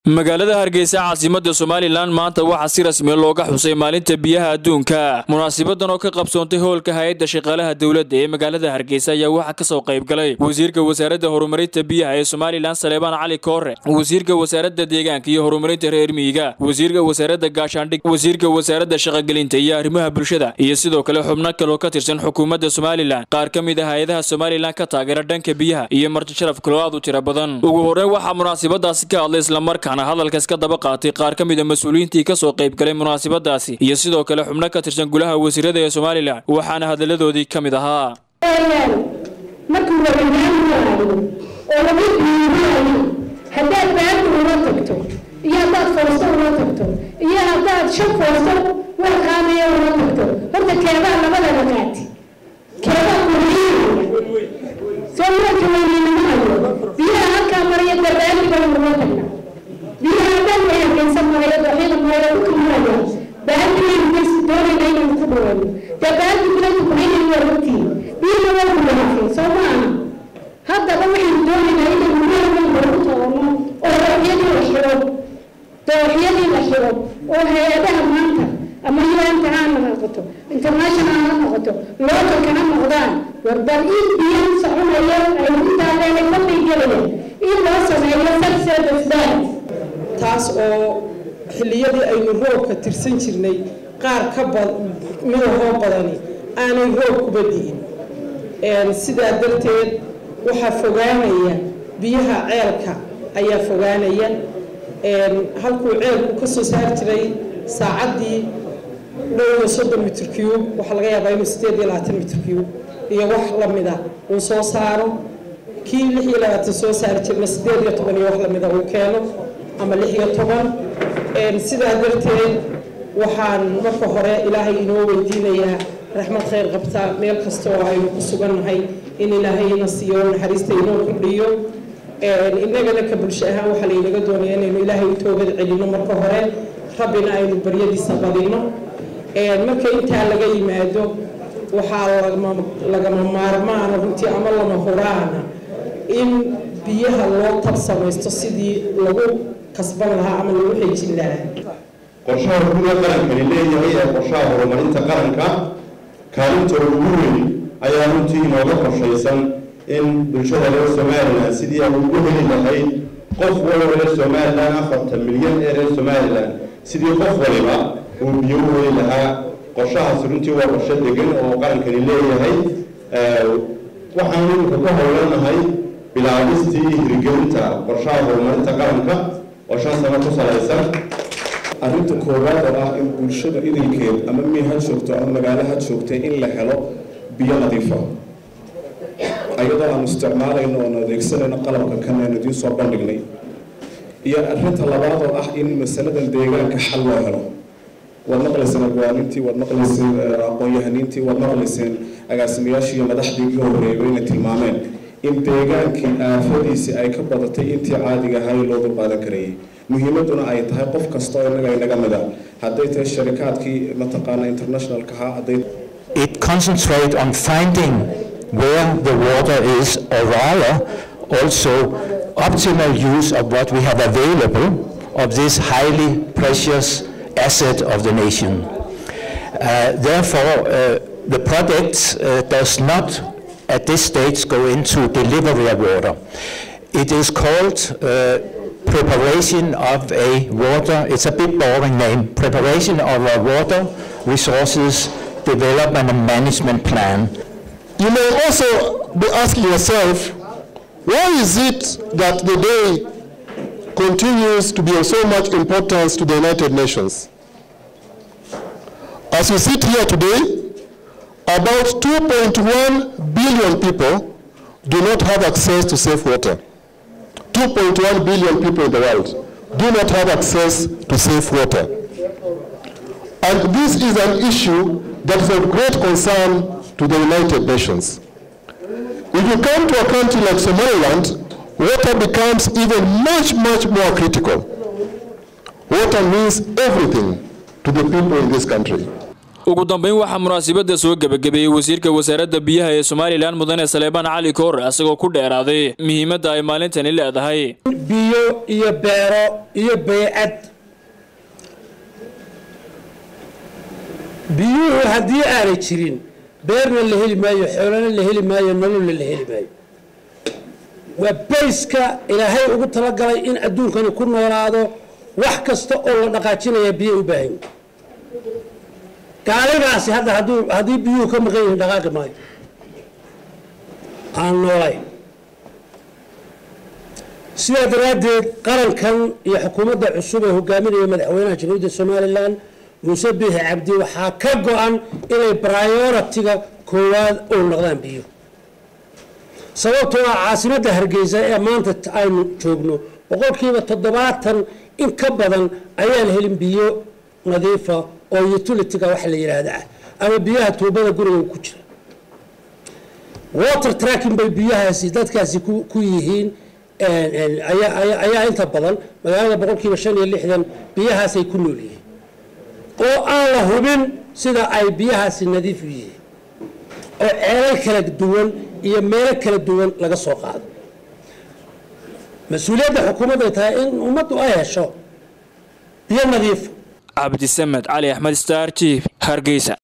magaalada hargeysa caasimada somalilan maanta waxaa si rasmiya looga xusay maalinta biyaha adduunka munaasibadan oo ka qabsoontay hoolka hay-adda shaqaalaha dowladda ee magaalada hargeysa ayaa waxaa kasoo qayb galay wasiirka wasaaradda horumarinta biyaha ee somalilan saleebaan cali koore wasiirka wasaaradda deegaanka iyo horumarinta reer miyiga wasiirka wasaaradda gaashaandhig wasiirka wasaaradda shaqagelinta iyo arrimaha bulshada iyo sidoo kale xubno kaloo ka tirsan xukuumadda somalilan qaar ka mid ah hay-adaha somalilan ka taageera dhanka biyaha iyo marti sharaf kaloo aad u tiro badan ugu horreyn waxaa munaasibadaasi ka hadlay islamarkaa hadalkaas ka daba qaatay qaar ka mid a mas-uuliyiintii ka soo qayb galay munaasabadaasi iyo sidoo kale xubno ka tirsan gulaha wasiirada ee somalilan waxaana hadalladoodii ka mid ahaa markuu wadagaan waayo oo lagu diiwaayo haddaad baadi ula tagto iyo haddaad foosto ula tagto iyo haddaad shan foosto wax qaadaya ula tagto horta keebaa labadaba qaati keebaa kuhiinaya soo marka weyninamahayo biyaha halkaa maraya dabaali baan ula tagnaa biyaha dhan way hargeysan maraya dooxyada maraya dhulka maraya baadimaynu bas doonayna inaynu ku dhawayno dee baadi biladu kuhaynayna waa ogtihiin biyana waa kulaafay soo maaha haddaba waxaynu doonaynaa inaynu meel walba ku tabanno oo dooxyadii la xiro dooxyadii la xiro oo hay-adaha maanta ama ilaanta ha noqoto international ha noqoto localka ha noqdaan warbal in biyan soconayo aynu intaadeena fadli gelayaan in loo sameeyo subservice balance taas oo xilliyadii aynu roobka tirsan jirnay qaar ka midahoo badani aanay roob kuba di'in sidaa darteed waxaa fogaanaya biyaha ceelka ayaa fogaanaya halkuu ceelku ka soo saar jiray saacaddii dhow iyo soddon mitr cube waxaa laga yaabaa inuu sideed iyo labaatan mitr cube iyo wax lamida uu soo saaro kii lix iyo labaatan soo saari jirna sideed iyo toban iyo wax lamida uu keeno ama lix iyo toban sidaa darteed waxaan marka hore ilaahay inoo weydiinayaa raxmad khayr qabta meel kasta oo aynu ku sugannahay in ilaahayna siiyo naxariista inoo kordhiyo innagana ka bulsho ahaan waxaa laynaga doonaya inaynu ilaahay u toobad celino marka hore rabbina aynu baryadiisa badino marka intaa laga yimaado waxaa lagama maarmaana runtii ama lama huraana in biyaha loo tab samaysto sidii lagu kasban lahaa ama lagu xejin lahaa qorshaha guda qarankani leeyahay ee qorshaha horumarinta qaranka kaalinta ugu weyn ayaa runtii inooga qorshaysan in bulshada reer somalilan sidii ay ugu heli lahayd qof waliba reer somalilan afartan milyan ee reer somalilan sidii qof waliba uu biyo u heli lahaa qorshahaasi runtii waa qorsho degan oo qarankani leeyahay waxaan iminka ka howlanahay bilaabistii iyo hirgelinta qorshaha horumarinta qaranka oo shan sano ku salaysan arrinta koowaad oo ah in bulshada idinkeed ama miy ha joogto ama magaalo ha joogtay in la helo biyo nadiifa ayadoo aanu isticmaalayno oonu adeegsanayno qalabka kan aynu idiin soo bandhignay iyo arrinta labaad oo ah in masaladan deegaanka xal loo helo waad maqlayseen agwaanintii waad maqlayseen aqoon-yahaniintii waad maqlayseen agaasimayaashii iyo madaxdii iga horreeyay inay tilmaameen in deegaankii aafadiisii ay ka badatay intii caadiga ahaa loo dulqaadan karayay muhiimaduna ay tahay qof kasta oo innaga inaga mida hadday tahay sharikaadkii mataqaana internationalka ahaa hadday it concentrate on finding where the water is or rather also optimal use of what we have available of this highly precious asset of the nation. Uh, therefore, uh, the project uh, does not at this stage go into delivery of water. It is called preparation of a water, it's a bit boring name, preparation of a water resources development and management plan. You may also be asking yourself, why is it that the day continues to be of so much importance to the United Nations? As we sit here today, about 2.1 billion people do not have access to safe water. 2.1 billion people in the world do not have access to safe water. And this is an issue that is of great concern to the United Nations. If you come to a country like Somaliland, water becomes even much, much more critical. Water means everything to the people in this country. ugu dambeyn waxaa munaasabada soo gebagabeeyey wasiirka wasaaradda biyaha ee somalilan mudane saleebaan cali koor isagoo ku dheeraaday muhiimadda ay maalintani leedahay biyo iyo beero iyo baycad biyuhu haddii aanay jirin beerna la heli maayo xoolana la heli maayo nololna la heli maayo waa bayska ilaahay ugu talagalay in adduunkani ku noolaado wax kasta oo la dhaqaajinaya biyo u baahan gaaligaasi hadda hadduu haddii biyuhu ka maqan yihiin dhaqaaqi maayo aan noolayn sidaa daraaddeed qarankan iyo xukuumadda cusub ee hogaaminaya madaxweynaha jamhuuriyadda somalilan muuse biixi cabdi waxaa ka go-an inay brioritiga koowaad u noqdaan biyo sababtoo ah caasimadda hargeysa ee maanta aynu joogno boqolkiiba toddobaatan in ka badan ayaan helin biyo nadiifa oo utilitiga wax la yidhaahda ah ama biyaha tuubada guriga ku jira water tracking bay biyahaasi dadkaasi ku yihiin ayaa inta badan magaalada boqolkiiba shan iyo lixdan biyahaasay ku nool yihiin oo aan la hubin sida ay biyahaasi nadiif u yihiin oo ceelal kala duwan iyo meelo kala duwan laga soo qaado mas-uuliyadda xukuumadday tahay in ummaddu ay hesho biyo nadiifa cabdisamed cali axmed star t hargeysa